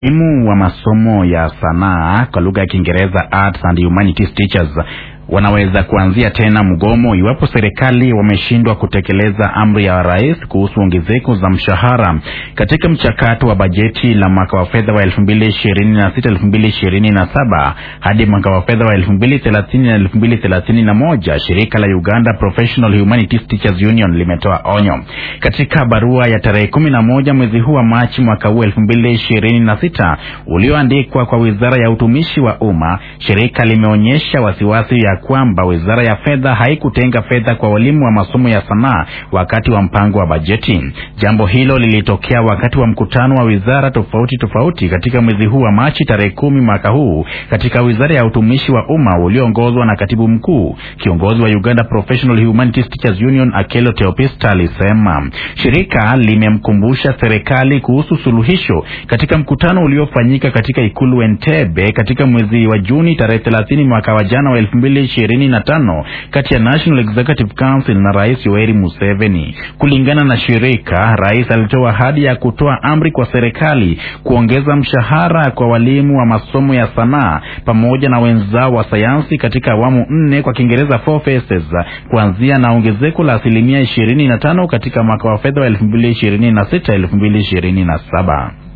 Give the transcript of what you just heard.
Walimu wa masomo ya sanaa kwa lugha ya Kiingereza Arts and Humanities Teachers wanaweza kuanzia tena mgomo iwapo serikali wameshindwa kutekeleza amri ya rais kuhusu ongezeko za mshahara katika mchakato wa bajeti la mwaka wa fedha wa 2026-2027 hadi mwaka wa fedha wa 2030 na 2031. Shirika la Uganda Professional Humanities Teachers Union limetoa onyo katika barua ya tarehe 11 mwezi huu wa Machi mwaka huu 2026 ulioandikwa kwa Wizara ya Utumishi wa Umma. Shirika limeonyesha wasiwasi ya kwamba wizara ya fedha haikutenga fedha kwa walimu wa masomo ya sanaa wakati wa mpango wa bajeti. Jambo hilo lilitokea wakati wa mkutano wa wizara tofauti tofauti katika mwezi huu wa Machi tarehe kumi mwaka huu katika wizara ya utumishi wa umma ulioongozwa na katibu mkuu. Kiongozi wa Uganda Professional Humanities Teachers Union Akelo Teopista alisema shirika limemkumbusha serikali kuhusu suluhisho katika mkutano uliofanyika katika ikulu Entebbe katika mwezi wa Juni tarehe 30 mwaka wa jana wa 2025 kati ya National Executive Council na Rais Yoweri Museveni. Kulingana na shirika, rais alitoa ahadi ya kutoa amri kwa serikali kuongeza mshahara kwa walimu wa masomo ya sanaa pamoja na wenzao wa sayansi katika awamu nne, kwa Kiingereza four phases, kuanzia na ongezeko la asilimia 25 katika mwaka wa fedha wa 2026 2027.